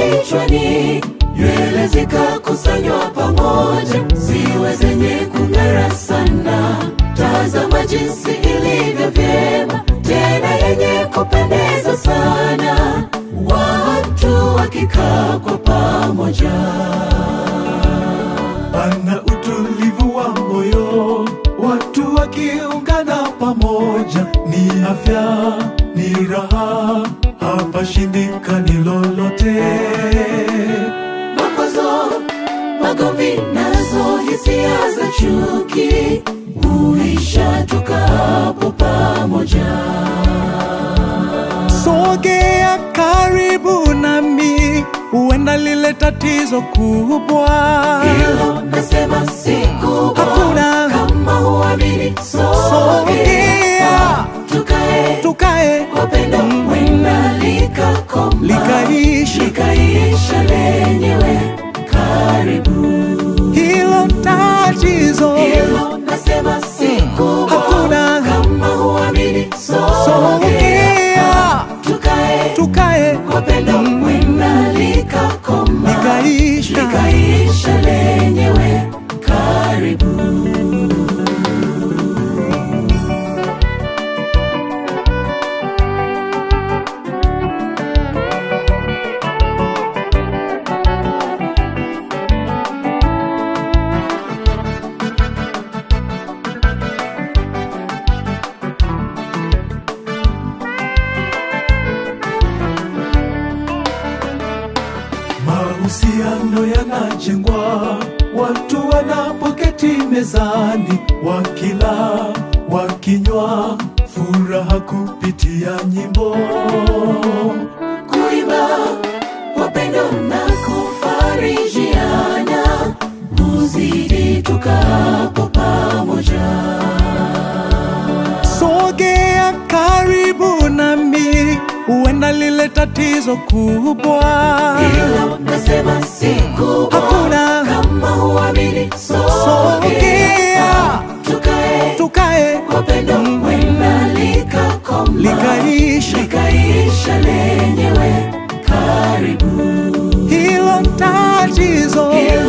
kichwani, nywele zikakusanywa pamoja, ziwe zenye kung'ara sana. Tazama jinsi ilivyo vyema, tena yenye kupendeza sana, watu wakikaa kwa pamoja. Pana utulivu wa moyo, watu wakiungana pamoja, ni afya, ni raha, hapa shindikani lolote. Makwazo, magomvi nazo hisia za chuki huisha tukapo pamoja. Sogea karibu nami, huenda lile tatizo kubwa. Hilo nasema si kubwa, Hakuna. kama huamini, Sogea. sogea tukae Tukae kwa pendo, wenda likakoma Likaisha. likaisha lenyewe. Karibu hilo tatizo, hilo nasema si kubwa, Hakuna. kama huamini, sogea sogea tukae tukae kwa pendo, wenda likakoma likaisha. likaisha lenyewe. Karibu Mahusiano yanajengwa watu wanapoketi mezani, wakila wakinywa, furaha kupitia nyimbo. kuimba kwa pendo na kufarijiana, huzidi tukapo pamoja. Sogea karibu nami, huenda lile tatizo kubwa. Hilo nasema si kubwa, Hakuna. kama huamini, sogea Sogea tukae tukae kwa pendo, wenda likakoma likaisha. likaisha lenyewe. Karibu hilo tatizo, hilo